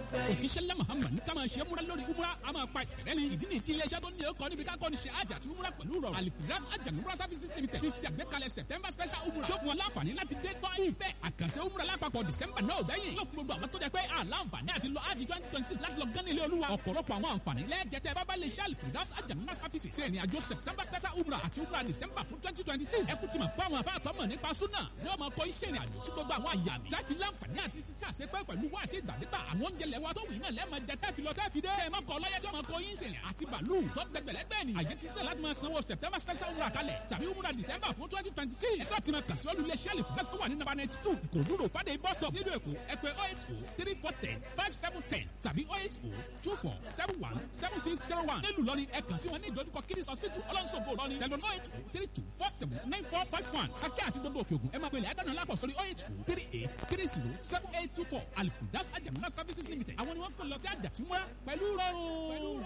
òkìṣẹ́lẹ̀ muhammed ní ká máa ṣe múra lórí umra a máa pa ìṣẹ̀rẹ́ ni ìdí ni ti iléeṣẹ́ tó ní ọkọ̀ níbi ká kọ́ ni ṣe àjà àti umra pẹ̀lú rọrùn alifiras àjà umra services limited fi ṣe àgbékalẹ̀ september special umra tó fún wọn láǹfààní láti dé gbọ́ ìfẹ́ àkànṣe umra lápapọ̀ december náà gbẹ̀yìn yóò fún gbogbo àwọn tó jẹ pé àlàǹfààní àti lọ àjì twenty twenty six láti lọ gán ilé olúwa ọ̀pọ̀lọpọ̀ àwọn àǹfààní lẹ́ẹ̀jẹ̀tẹ̀ bábá lè ṣe alifiras àjà umra services ṣe ìrìn àjò september special umra àti umra december fún twenty twenty six ẹkú ti mọ̀ pé àwọn afáàtọ́ mọ̀ nípa súnà ní ọmọ kọ́ iṣẹ́ ìrìn àjò sí gbogbo àwọn àyà mi táfi láǹfààní àti sísá àṣepẹ́ pẹ̀lú wá àṣẹ ìgbàdégbà àwọn oúnjẹ lẹ́wà tó wì náà lẹ́ẹ̀mọ jẹ tẹ́fi lọ tẹ́fi dé ẹ̀ mọ́kọ ọlọ́yẹ tí ọmọ kọ yín sẹ̀lẹ̀ àti bàálù tó gbẹgbẹ̀lẹ́gbẹ̀ ni àyè ti sílẹ̀ láti máa sanwó september special umrah kalẹ̀ tàbí umrah december fún twenty twenty six ẹ̀sọ́ ti máa kà sí olùlé sẹ́ẹ̀lì fún tó wà ní nàbà ninety two kòdúró fàdé bus stop nílùú èkó ẹ pè oh eight oh three four ten five seven ten tàbí oh eight oh two four seven one seven six zero one nílùú lọ́ni ẹ kàn sí wọn ní ìdojúkọ kiddies hospital ọlọ́nṣogbo lọ́ni tẹlifon oh eight oh three two four seven nine four five one sàkẹ́ àti gbogbo òkè ògùn ẹ máa pèlè àdánù alápọ̀ sórí oh eight oh three eight three zero seven eight two four alifudas ajamuna services limited àwọn ni wọ́n kàn lọ sí àjàtúmọ́ pẹ̀lú rọrùn.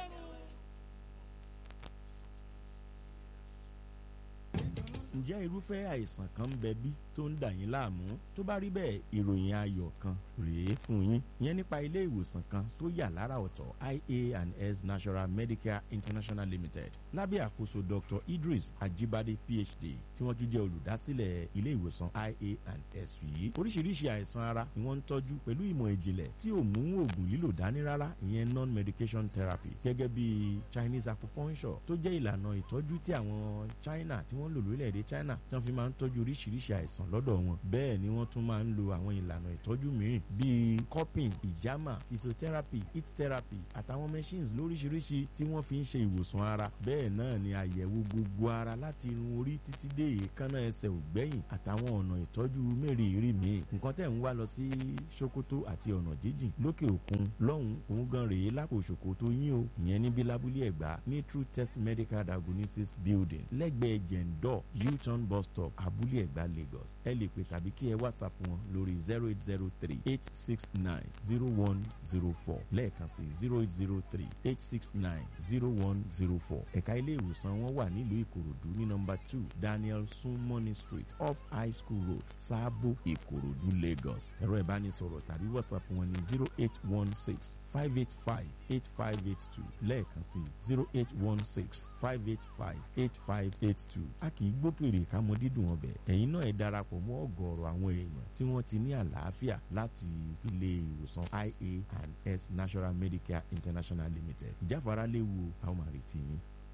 ǹjẹ́ irúfẹ́ àìsàn kan ń bẹ bí tó ń dà yín láàmú tó bá rí bẹ́ẹ̀ ìròyìn ayọ̀ kan rèé fún yín ìyẹn nípa ilé ìwòsàn kan tó yà lára ọ̀tọ̀ ia and s national medicare international limited lábẹ́ àkóso dr idris ajibade phd tí wọ́n tún jẹ́ olùdásílẹ̀ ilé ìwòsàn ia and s yìí oríṣiríṣi àìsàn ara ni wọ́n ń tọ́jú pẹ̀lú ìmọ̀ ìjìnlẹ̀ tí ò mú oògùn lílò dání rárá ìyẹn non medication therapy gẹ́gẹ́ bí chinese acupuncture tó jẹ́ ìlànà ìtọ́jú tí àwọn china tí wọ́n lò lórílẹ̀‐èdè china tí wọ́n fi máa ń tọ́jú oríṣiríṣi àìsàn lọ́dọ̀ wọn bẹ́ẹ̀ ni wọ́n tún máa ń lo àwọn ìlànà ìtọ́jú mìíràn bíi cupping ìjàmà physiotherapy heat therapy àtàwọn machines lóríṣiríṣi tí wọ́n fi ń ṣe ìwòsàn ara bẹ́ẹ̀ náà ni àyẹ̀wò gbogbo ara láti irun orí títí dé èékánná ẹsẹ̀ ògbẹ́yìn àtàwọn ọ̀nà ìtọ́jú mẹ́rìírí míì nǹkan tẹ̀ ń wá lọ sí sokoto àti ọ̀nà jíjìn lókè òkun lọ́hùn òun gan rèé lápò sokoto yín o ìyẹn níbi lábúlé ẹ̀gbá ní true test medical diagnosis building lẹ́gbẹ̀ẹ́ jẹ̀ǹdọ̀ u-turn bus stop abúlé ẹ̀gbá lagos ẹ lè pè tàbí kí ẹ whatsapp wọn lórí zero eight zero three eight six nine zero one zero four lẹ́ẹ̀kan sí zero eight zero three eight six nine zero one zero four ẹ̀ka ilé ìwòsàn wọn wà nílùú ìkòròdú ní nọmba two daniel sunmoney street off high school road sáàbò ìkòròdú lagos ẹ̀rọ ìbánisọ̀rọ̀ tàbí whatsapp wọn ní zero eight one six five eight five eight five eight two lẹ́ẹ̀kan sí zero eight one six five eight five eight five eight two a kì í gbókèrè kámọ dídùn ọbẹ̀ ẹ̀yin náà ẹ darapọ̀ mọ́ ọ̀gọ̀ọ̀rọ̀ àwọn èèyàn tí wọ́n ti ní àlàáfíà láti ilé ìwòsàn ia and s national medicare international limited ìjáfara léwu àwọn àrètí yín.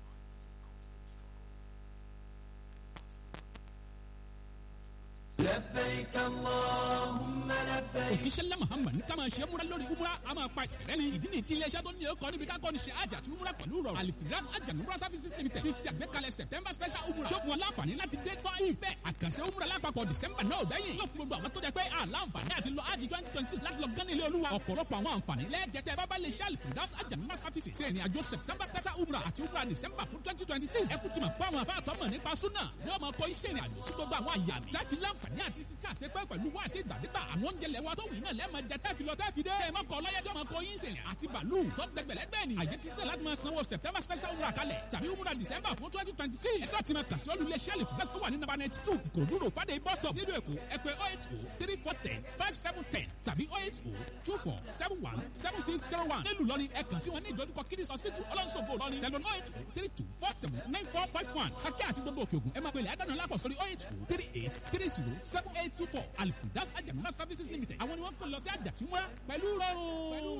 لبيك اللهم لبيك òkìṣẹ́lẹ̀ muhammed ní ká máa ṣe múra lórí umra a máa pa ìṣẹ̀rẹ́ ni ìdí ni ti iléeṣẹ́ tó ní ọkọ̀ níbi ká kọ́ ni ṣe àjà àti umra pẹ̀lú rọrùn alifiras àjà umra services limited fi ṣe àgbékalẹ̀ september special umra tó fún wọn láǹfààní láti dé gbọ́ ìfẹ́ àkànṣe umra lápapọ̀ december náà gbẹ̀yìn yóò fún gbogbo àwọn tó jẹ pé àlàǹfààní àti lọ àjì twenty twenty six láti lọ gán ilé olúwa ọ̀pọ̀lọpọ̀ àwọn àǹfààní lẹ́ẹ̀jẹ̀tẹ̀ bábá lè ṣe alifiras àjà umra services ṣe ìrìn àjò september special umra àti umra december fún twenty twenty six ẹkú ti mọ̀ pé àwọn afáàtọ́ mọ̀ nípa súnà ní ọmọ kọ́ iṣẹ́ ìrìn àjò sí gbogbo àwọn àyà mi táfi láǹfààní àti sísá àṣepẹ́ pẹ̀lú wá àṣẹ ìgbàdégbà àwọn oúnjẹ lẹ́wà tó wì náà lẹ́ẹ̀mọ jẹ tẹ́fi lọ tẹ́fi dé ẹ̀ mọ́kọ ọlọ́yẹ tí ọmọ kọ yín sẹ̀yìn àti bàálù tó gbẹgbẹ̀lẹ́gbẹ̀ ni àyè ti sílẹ̀ láti máa sanwó september special umrah kalẹ̀ tàbí umrah december fún twenty twenty six ẹ̀sọ́ ti máa kà sí olùlé sẹ́ẹ̀lì fún tó wà ní nàbà ninety two kòdúró fàdé bus stop nílùú èkó ẹ pè oh eight oh three four ten five seven ten tàbí oh eight oh two four seven one seven six zero one nílùú lọ́ni ẹ kàn sí wọn ní ìdojúkọ kiddies hospital ọlọ́nṣogbo lọ́ni tẹlifon oh eight oh three two four seven nine four five one sàkẹ́ àti gbogbo òkè ògùn ẹ máa pèlè àdánù alápọ̀ sórí oh eight oh three eight three zero seven eight two four alifudas ajamuna services limited àwọn ni wọ́n kàn lọ sí àjàtúmọ́ pẹ̀lú rọrùn.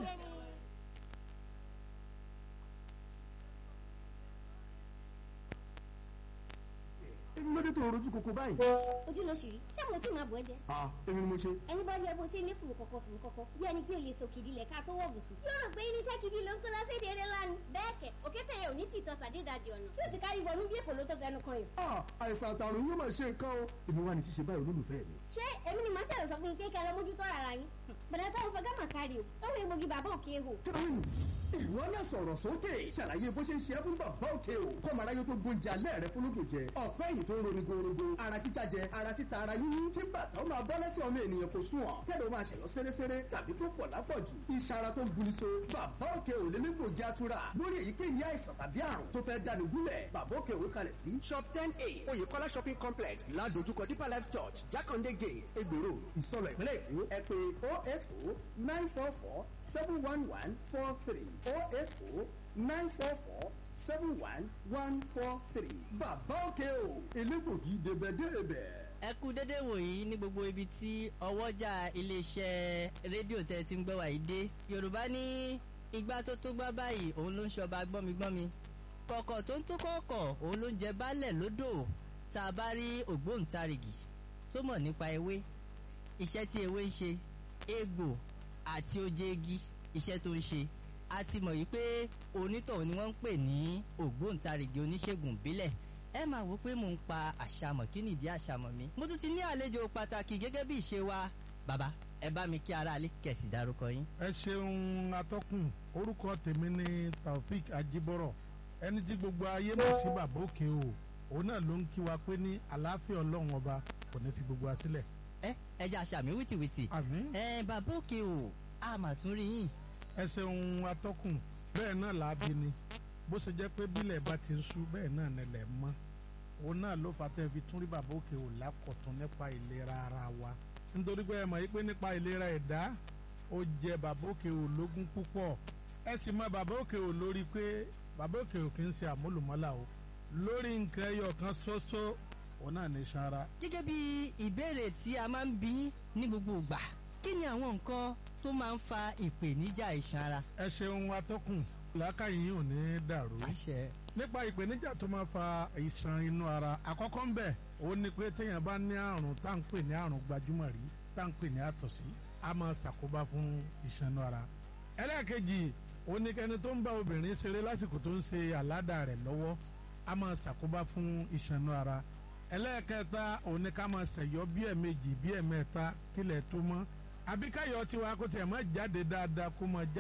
èmi ló dé tó rojú koko báyìí. ojú ló ṣì rí ṣé mo tí máa bọ̀ ẹ́ jẹ. ah èmi ni mo ṣe. ẹni bá rí ẹ bó ṣe ní fùrù kọ̀kọ̀ fùrù kọ̀kọ̀ bí ẹni pé o lè so kìdí lẹ̀ ká tó wọ̀ bùsùn. yóò rò pé irinṣẹ́ kìdí ló ń kó lọ́sẹ̀ èdè ńlá ni. bẹ́ẹ̀ kẹ̀ òkété yẹn ò ní tìtọ́ sàdédàjì ọ̀nà tí ó ti kárí wọnú bí èkó ló tó fẹnu kan yìí. ah àìsàn àtàrùn yóò máa ṣe nǹkan o èmi wà ní ṣíṣe báyìí olólùfẹ́ mi. ṣé èmi ni màá ṣàlẹ̀ sọ fún yín pé kẹ́ ẹ lọ mójútó ara yín. bẹ̀rẹ̀ táwọn fẹ́ gámà kárí o ó wọ egbògi bàbá òkè ehò. kí ló ń ìwọ náà sọ̀rọ̀ sókè ṣàlàyé bó ṣe ń ṣe é fún bàbá òkè o kọ́mọ aráyé tó gbóúnjẹ alẹ́ rẹ fúnlógún jẹ ọ̀pẹ́ ẹ̀yìn tó ń roni gorogo ara títa jẹ ara títa ara yúnyún kí bàtà ó máa bọ́ lẹ́sẹ̀ ọmọ ènìyàn kò sùn ọ̀ kẹ́lẹ́ ó máa ṣẹ̀yọ́ sẹ́rẹ́sẹ́rẹ́ tàbí tó pọ̀ lápọ̀jù iṣan ara tó ń buni so bàbá òkè ò lé nígbògi atura lórí èyíkéyìí àìsàn tàbí àrùn tó fẹ́ dáni gúnlẹ̀ bàbá òkè òwe kalẹ̀ sí shop ten a oyèkọ́lá shopping complex ládojúkọ deeper life church jákàndé gate egbò road ìsọlọ ìpínlẹ̀ èkó ẹ pé oh eight oh nine four four seven one one four three oh eight oh nine four four seven one one four three bàbá òkè o elégbògi débẹ̀débẹ̀ ẹ kú dédé wòyí ní gbogbo ibi tí ọwọ́jà iléeṣẹ́ rédíò tẹ́ ti ń gbọ́ wàyí dé yorùbá ní igbá tó tó gbá báyìí òun ló ń ṣọba gbọ́migbọ́mi kọ̀kọ̀ tó ń tó kọ̀ọ̀kọ̀ òun ló ń jẹ baálẹ̀ lódò tá a bá rí ògbóǹtarìgì tó mọ̀ nípa ewé iṣẹ́ tí ewé ń ṣe egbò àti oje igi iṣẹ́ tó ń ṣe a ti mọ̀ yìí pé onítọ̀hún ni wọ́n ń pè ní ògbóǹtarìgì oníṣègùn ìbílẹ̀ ẹ máa wò pé mò ń pa àṣàmọ̀ kí nìdí àṣàmọ̀ mi. mo tún ti ní àlejò pàtàkì gẹ́gẹ́ bí ìṣe wa bàbá ẹ bá mi kí aráalé kẹ̀sì dárúkọ yín. ẹ ṣeun atọ́kùn orúkọ tèmi ni taofik ajibọrọ ẹni tí gbogbo ayé mọ̀ sí bàbá òkè o òun náà ló ń kí wa pé ní àlàáfíà ọlọ́run ọba kò ní fi gbogbo wa sílẹ̀. ẹ ẹ jẹ́ àṣàmì wìtìwìtì. àmín. ẹ bàbá òkè o a mà tún rí yín. ẹ ṣeun atọ́kùn bẹ́ẹ̀ náà làábi ni bó ṣe jẹ́ pé bílẹ̀ bá ti ń sú bẹ́ẹ̀ náà nílẹ̀ mọ́ òun náà ló fà tẹ́ fi tún rí bàbá òkè ò lákọ̀tún nípa ìlera ara wa nítorí pé ẹ mọ̀ yí pé nípa ìlera ẹ̀dá ó jẹ bàbá òkè ò lógún púpọ̀ ẹ sì mọ bàbá òkè ò lórí pé bàbá òkè ò kì í ṣe àmúlùmọ́là o lórí nǹkan ẹyọ kan ṣoṣo òun náà ní sanra. gẹ́gẹ́ bí ìbéèrè tí a máa ń bí ní gbogbo ìgbà kí ni àwọn nǹkan tó máa ń fa ìpèníjà iṣan ara. ẹ ṣeun atọ́kùn làákàyè yìí ò ní dàrú àṣẹ. nípa ìpèníjà tó máa fa ìṣàn inú ara àkọ́kọ́ ń bẹ̀ ó ní pé téèyàn bá ní àrùn tá à ń pè ní àrùn gbajúmọ̀ rí tá à ń pè ní àtọ̀sí a máa ṣàkóbá fún ìṣàn inú ara. ẹlẹ́ẹ̀kejì ó ní kẹ́ni tó ń bá obìnrin ṣeré lásìkò tó ń ṣe àládà rẹ̀ lọ́wọ́ a máa ṣàkóbá fún ìṣàn inú ara. ẹlẹ́ẹ̀kẹta ó ní ká máa ṣẹ̀yọ́ bí ẹ̀ẹ̀mejì bí ẹ̀ẹ̀mẹ́ta kílẹ̀ tó mọ́ àbíkáyọ̀ tiwa kó tiẹ̀ má jáde dáadáa kó máa jáde